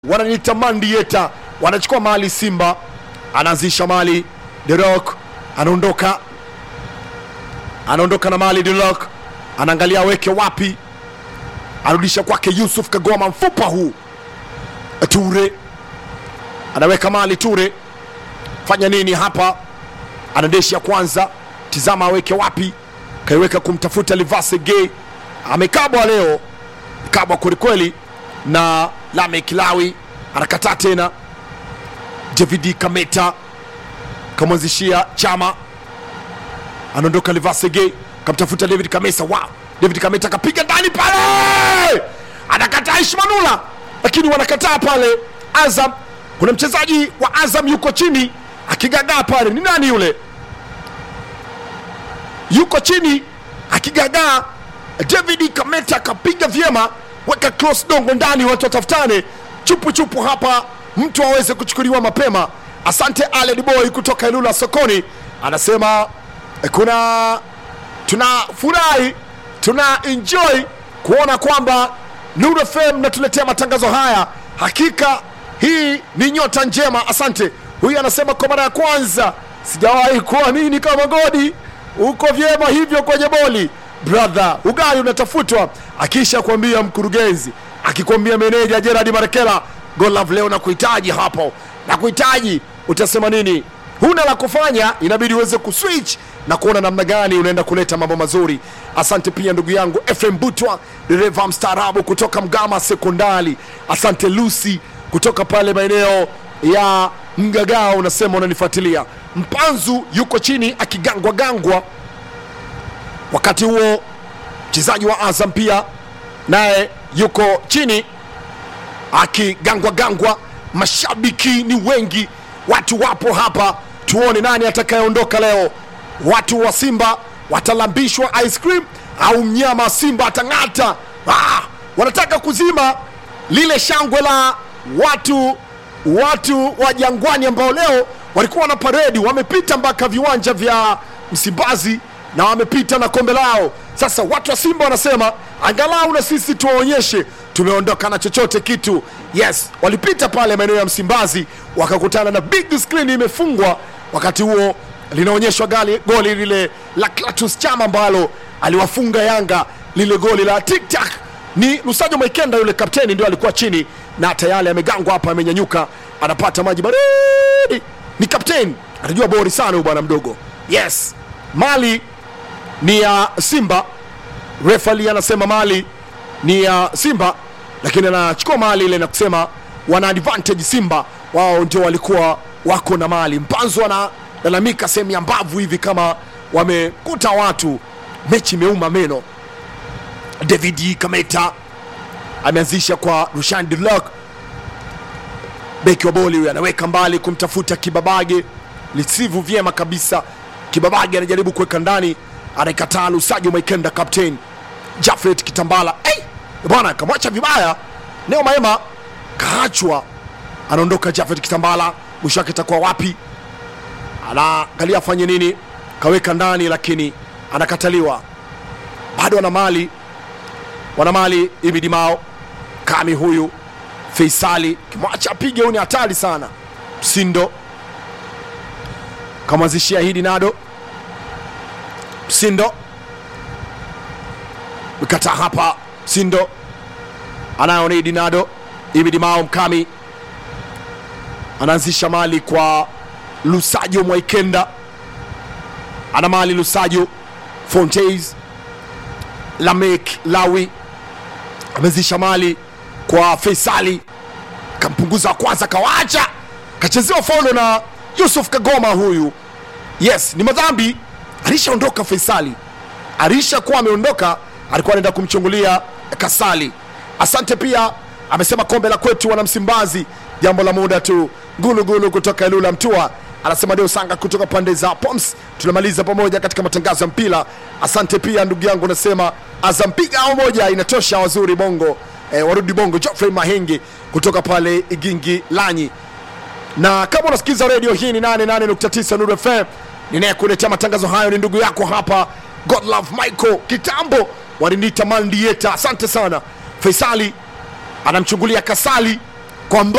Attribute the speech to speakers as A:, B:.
A: wananiita mandieta wanachukua mali simba anaanzisha mali derok anaondoka anaondoka na mali derok anaangalia aweke wapi anarudisha kwake yusuf kagoma mfupa huu ture anaweka mali ture fanya nini hapa anadeshi ya kwanza tizama aweke wapi kaiweka kumtafuta livase gay amekabwa leo kabwa kwelikweli na lame kilawi anakataa tena david kameta kamwanzishia chama anaondoka livase gay kamtafuta david kamesa wow. david kameta akapiga ndani pale anakataa ishmanula lakini wanakataa pale azam kuna mchezaji wa azam yuko chini akigagaa pale ni nani yule yuko chini akigagaa david kameta akapiga vyema weka cross dongo ndani watu watafutane chupu chupu hapa mtu aweze kuchukuliwa mapema asante aled boy kutoka ilula sokoni anasema eh, kuna tunafurahi tuna enjoy kuona kwamba Nuru FM natuletea matangazo haya. Hakika hii ni nyota njema, asante. Huyu anasema kwa mara ya kwanza sijawahi kuamini kama Godi uko vyema hivyo kwenye boli. Brother, ugali unatafutwa, akisha kuambia mkurugenzi, akikwambia meneja Gerard Marekela, Godlove leo nakuhitaji hapo, nakuhitaji, utasema nini? huna la kufanya inabidi uweze kuswitch na kuona namna gani unaenda kuleta mambo mazuri asante pia ndugu yangu fm butwa dereva mstaarabu kutoka mgama sekondari asante lucy kutoka pale maeneo ya mgagao unasema unanifuatilia mpanzu yuko chini akigangwa gangwa wakati huo mchezaji wa azam pia naye yuko chini akigangwa gangwa mashabiki ni wengi watu wapo hapa tuone nani atakayeondoka leo watu wa simba watalambishwa ice cream au mnyama simba atang'ata ah, wanataka kuzima lile shangwe la watu watu wa jangwani ambao leo walikuwa na paredi wamepita mpaka viwanja vya msimbazi na wamepita na kombe lao sasa watu wa simba wanasema angalau na sisi tuwaonyeshe tumeondoka na chochote kitu yes walipita pale maeneo ya msimbazi wakakutana na big screen imefungwa wakati huo linaonyeshwa gali goli lile la Clatous Chama ambalo aliwafunga Yanga lile goli la tiktak ni Lusajo Maikenda yule kapteni ndio alikuwa chini na tayari amegangwa hapa amenyanyuka anapata maji baridi ni kapteni anajua bori sana huyu bwana mdogo yes mali ni ya Simba refali anasema mali ni ya Simba lakini anachukua mali ile na kusema wana advantage Simba wao ndio walikuwa wako na mali mpanzo analalamika sehemu ya mbavu hivi kama wamekuta watu mechi imeuma meno david kameta ameanzisha kwa rushan Dulak beki wa boli huyu anaweka mbali kumtafuta kibabage lisivu vyema kabisa kibabage anajaribu kuweka ndani anaikataa lusajo maikenda captain jafet kitambala hey! bwana kamwacha vibaya neo maema kaachwa anaondoka jafet kitambala mwisho wake itakuwa wapi anaangalia afanye nini kaweka ndani lakini anakataliwa bado ana mali wana mali ibidimao kami huyu feisali kimwacha apige huyu ni hatari sana msindo kamwanzishia hidi nado msindo mkataa hapa msindo anayo ni hidi nado ibidimao mkami anaanzisha mali kwa lusajo mwaikenda ana mali lusajo fontes lamek lawi ameanzisha mali kwa feisali kampunguza wa kwanza kawacha kachezewa faulo na yusuf kagoma huyu yes ni madhambi alishaondoka feisali alishakuwa ameondoka alikuwa anaenda kumchungulia kasali asante pia amesema kombe la kwetu wana msimbazi jambo la muda tu gulugulu kutoka ilula mtua anasema ndio sanga kutoka pande za poms tunamaliza pamoja katika matangazo ya mpira asante pia ndugu yangu nasema azampiga au moja inatosha wazuri bongo eh, warudi bongo Geoffrey mahenge kutoka pale igingi lanyi na kama unasikiliza redio hii ni 88.9 Nuru FM ninayekuletea matangazo hayo ni ndugu yako hapa Godlove Michael kitambo walinita mandieta asante sana Faisali anamchungulia Kasali kwa